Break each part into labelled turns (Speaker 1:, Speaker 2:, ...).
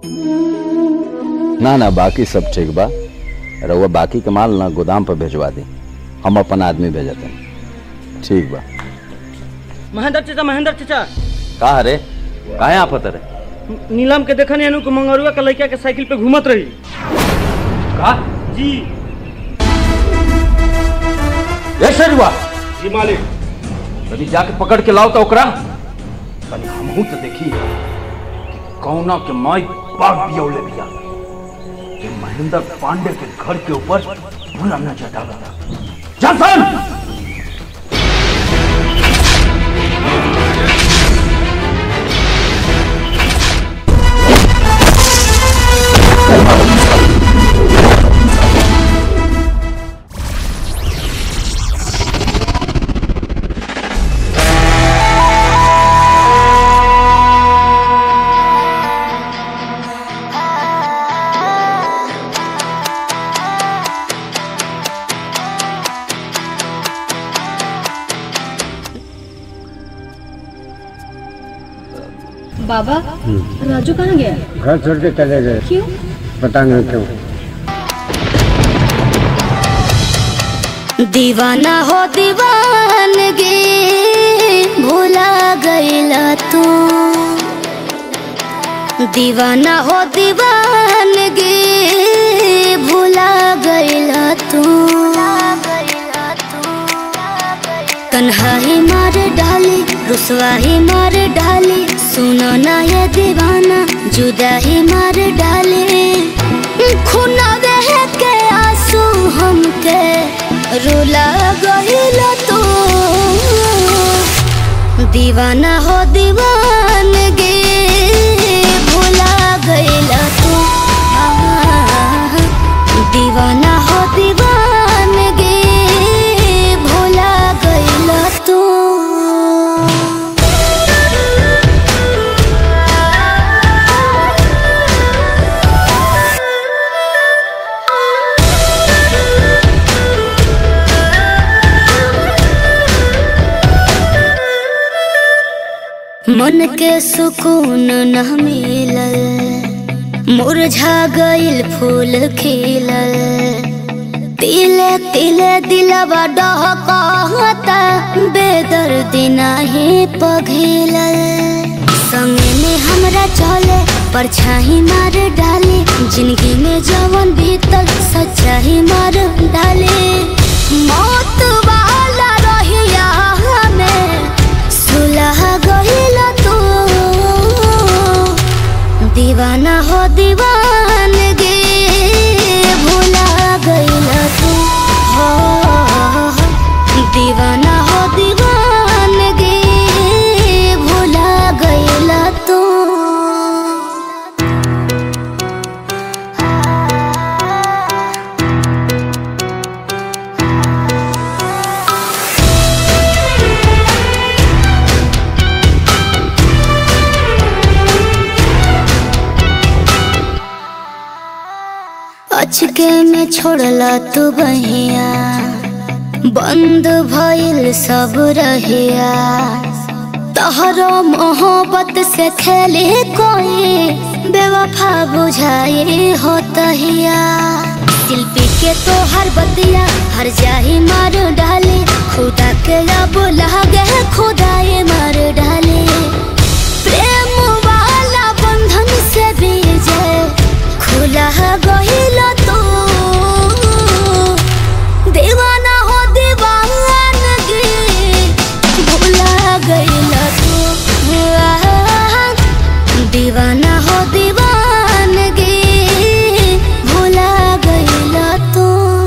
Speaker 1: ना ना बाकी सब ठीक बा रउआ बाकी के माल ना गोदाम पर भेजवा दी हम अपन आदमी भेजते हैं ठीक बा
Speaker 2: महेंद्र चाचा महेंद्र चाचा
Speaker 1: कहा रे काहे आफत रे
Speaker 2: नीलम के देखने अनु के मंगरुआ के लड़का के साइकिल पे घूमत रही
Speaker 1: का
Speaker 2: जी
Speaker 1: ए शेरुआ
Speaker 2: जी मालिक
Speaker 1: कभी जाके पकड़ के लाओ तो ओकरा तनी हमहू तो देखी कि कौना के माई बाग बियौले बिया कि महेंद्र पांडे के घर के ऊपर बुरा नजर डाला था जॉनसन
Speaker 3: बाबा राजू कहाँ गया
Speaker 4: घर छोड़ के चले गए
Speaker 3: क्यों
Speaker 4: पता नहीं क्यों
Speaker 5: दीवाना हो दीवानगी भूला गईला तू दीवाना हो दीवानगी भूला गईला तू तन्हाई मार डाली रुसवाही मार डाली सुनो ना ये दीवाना जुदाही मार डाली खुना देह के आंसू हमके रुला गईल तू दीवाना हो दीवानगी भूला गईल तू आह, दीवाना हो दीवानगी भूला गईल तू मन के सुकून न मिलल मुरझा गइल फूल खिलल तिले तिले दिलवा डहकता बेदर्दी नाही पघिलल संग में हमरा चले परछाई मार डाले जिंदगी में जवन बीतल सच्चाई मार डाले मौत वाला रहिया हमें सुलह गइल तू दीवाना हो दीवानगी भूला गइल तू हो दीवाना हो दीवानगी भूला गइल तू अचके में छोड़ला तू बहिया बंद भइल सब रहिया तहरो मोहब्बत से खेले कोई बेवफा बुझाई हो तहिया शिल्पी के तो हर बतिया हर जाही मार डाले खुदा के अब लागे खुदाए मार डाले प्रेम वाला बंधन से बीजे खुला गहिल तू दीवाना हो दीवानगी भूला गइल तू आह, दीवाना हो दीवानगी भूला गइल तू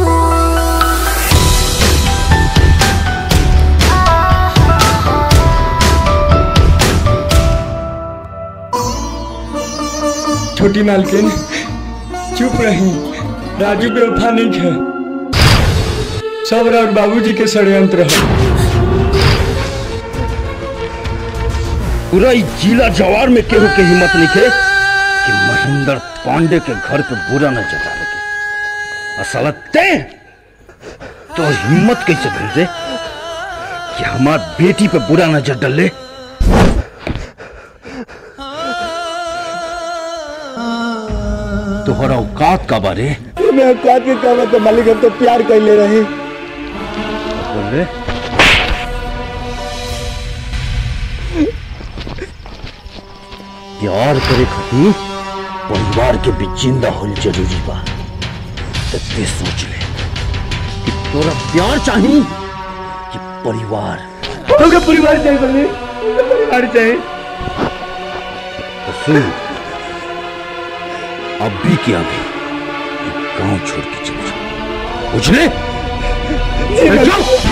Speaker 6: छोटी मालकिन चुप रही राजू के वफा नहीं है सब राउर बाबूजी के षड्यंत्र है
Speaker 1: पूरा ई जिला जवार में केहू के हिम्मत नहीं थे कि महेंद्र पांडे के घर पे बुरा न जतावे के असल ते तो हिम्मत कैसे भेज दे कि हमार बेटी पे बुरा नजर डले तोहरा औकात का बारे
Speaker 6: मैं औकात के क्या बात है मालिक हम तो प्यार कर ले रहे
Speaker 1: बोले प्यार करे खातिर परिवार के बीच जिंदा होल जरूरी बा तो ते सोच ले कि तोरा प्यार चाहिए कि परिवार
Speaker 6: हमका परिवार चाहिए बोले परिवार चाहिए
Speaker 1: तो सुन अभी के अभी ये गांव छोड़ के चले जाओ बुझले चल जाओ